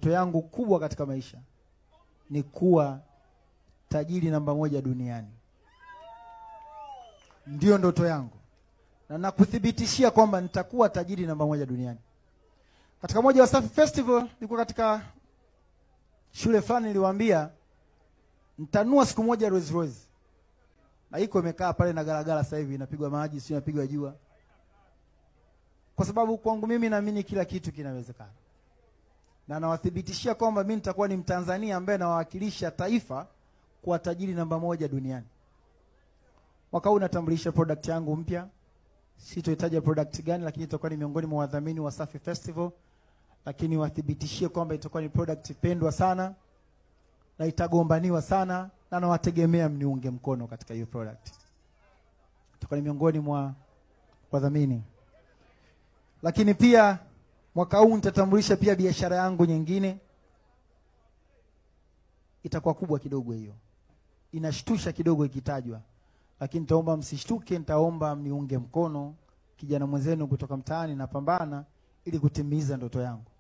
ndoto yangu kubwa katika maisha ni kuwa tajiri namba moja duniani. Ndiyo ndoto yangu, na nakuthibitishia kwamba nitakuwa tajiri namba moja duniani. Katika moja wa Wasafi Festival nilikuwa katika shule fulani, niliwaambia nitanua siku moja Rolls Royce, na iko imekaa pale na garagara, sasa hivi inapigwa maji, sio inapigwa jua, kwa sababu kwangu mimi naamini kila kitu kinawezekana na nawathibitishia kwamba mimi nitakuwa ni Mtanzania ambaye nawakilisha taifa kuwa tajiri namba moja duniani. Mwaka huu natambulisha product yangu mpya, sitoitaja product gani, lakini itakuwa ni miongoni mwa wadhamini wa Wasafi Festival, lakini wathibitishie kwamba itakuwa ni product pendwa sana na itagombaniwa sana, na nawategemea mniunge mkono katika hiyo product. Itakuwa ni miongoni mwa wadhamini, lakini pia mwaka huu nitatambulisha pia biashara yangu nyingine, itakuwa kubwa kidogo. Hiyo inashtusha kidogo ikitajwa, lakini nitaomba msishtuke, nitaomba mniunge mkono. Kijana mwenzenu kutoka mtaani, napambana ili kutimiza ndoto yangu.